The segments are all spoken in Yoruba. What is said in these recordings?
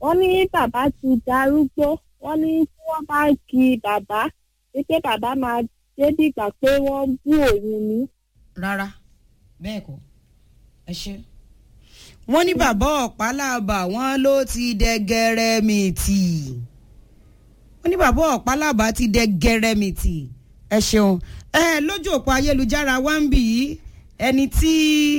wọ́n ní bàbá ti darúgbó wọ́n ní tí wọ́n bá kí bàbá wípé bàbá máa dé dìgbà pé wọ́n bú òun ni. rárá bẹ́ẹ̀ kọ́ ẹ ṣe. wọ́n ní bàbá ọ̀pálábà wọ́n ló ti dẹ gẹrẹmìtì wọ́n ní bàbá ọ̀pálábà ti dẹ gẹrẹmìtì ẹ ṣeun ẹ lójú òpó ayélujára wá ń bì í ẹni tí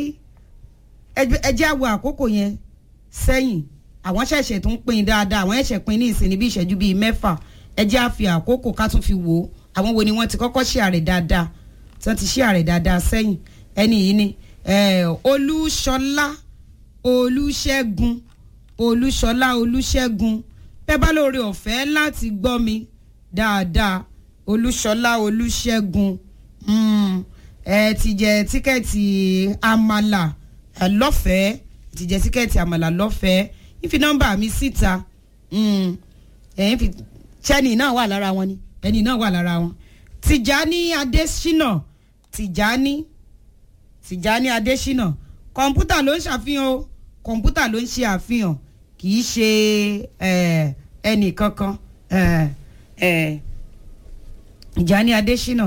ẹ jẹ́ àwọ̀ àkókò yẹn sẹ́yìn àwọn ṣẹ̀ṣẹ̀ tó ń pín dáadáa àwọn ẹ̀ṣẹ̀ pín ní ìsìn níbi ìṣẹ́jú bíi mẹ́fà ẹ jẹ́ àfi àkókò ká tún fi wò ó àwọn wo ni wọ́n ti kọ́kọ́ ṣe àrè dáadáa tí wọ́n ti ṣe àrè dáadáa sẹ́yìn ẹni yìí ni olúṣọlá olúṣẹ́gun olúṣọlá olúṣẹ́gun bẹ́ẹ̀ bá lóore ọ̀fẹ́ láti gbọ́ mi dáadáa olúṣọlá olúṣẹ́gun ẹ ti jẹ tíkẹ́ẹ̀tì àmàlà lọ́fẹ̀ẹ́ ti jẹ tíkẹ́ẹ̀tì àmàlà lọ́fẹ̀ẹ́ ìfi nọ́mbà mi síta ẹ̀yìn fi ṣẹ́ni náà wà lára wọn ni ẹni náà wà lára wọn tìjání adésínà tìjání tìjání adésínà kọ̀ǹpútà ló ń ṣàfihàn o kọ̀ǹpútà ló ń ṣe àfihàn kì í ṣe ẹnì kankan tìjání adésínà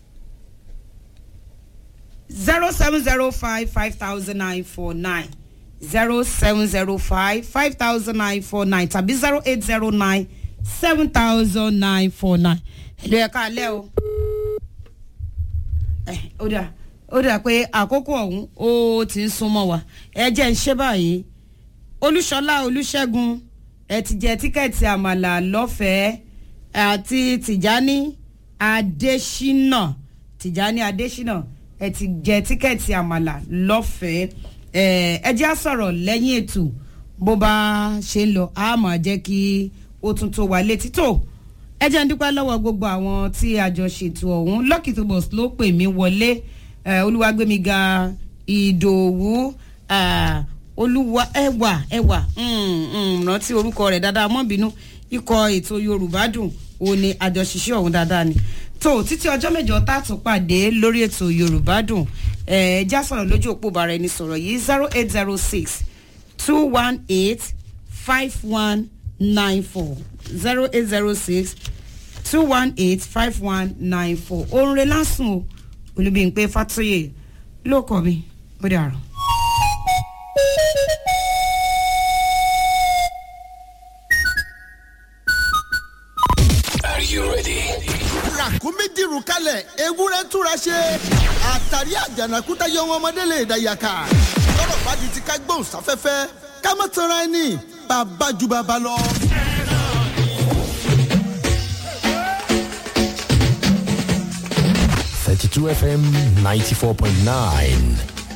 zero seven zero five five thousand nine four nine zero seven zero five five thousand nine four nine tàbí zero eight zero nine seven thousand nine four nine. ẹ̀lú ẹ̀ka alẹ́ o. ó dà ó dà pé àkókò ọ̀hún ó ti ń súnmọ́ wa ẹ jẹ́ ń ṣe báyìí olúṣọlá olúṣẹ́gun ẹ ti jẹ tíkẹ́ẹ̀tì àmàlà lọ́fẹ̀ẹ́ àti tìjání adésínà tìjání adésínà ẹ ti jẹ tíkẹ́ẹ̀tì àmàlà lọ́fẹ̀ẹ́ ẹ jẹ́ á sọ̀rọ̀ lẹ́yìn ètò bó bá ṣe ń lọ a máa jẹ́ kí ó tún tó wà létí tó ẹ jẹ́ ń dúpẹ́ lọ́wọ́ gbogbo àwọn tí a jọ ṣètò ọ̀hún lucky tobos ló pè mí wọlé olúwàgbémiga ìdòwú olúwa ẹwà ẹwà rántí orúkọ rẹ̀ dáadáa mọ́ bínú ikọ̀ ètò yorùbá dùn òun ni àjọṣiṣẹ́ ọ̀hún dáadáa ni tó títí ọjọ́ mẹ́jọ tá a tún pàdé lórí ètò yorùbá dùn ẹ já sọ̀rọ̀ lójú òpó bàrà ẹni sọ̀rọ̀ yìí zero eight zero six two one eight five one nine four zero eight zero six two one eight five one nine four orin rẹ lásùn o olùbíyìnpé fatoyè ló kọ mi ó dàrọ. Are you ready? ràkúnmí dìrù kalẹ̀ ewúrẹ́ túra ṣe àtàrí àjànàkúta yọ wọn ọmọdé lè dàyàkà lọ́rọ̀ bá di ti ká gbóhùn sáfẹ́fẹ́ ká má tanra ẹni bàbá ju bàbá lọ. Thirty-two FM ninety-four point nine.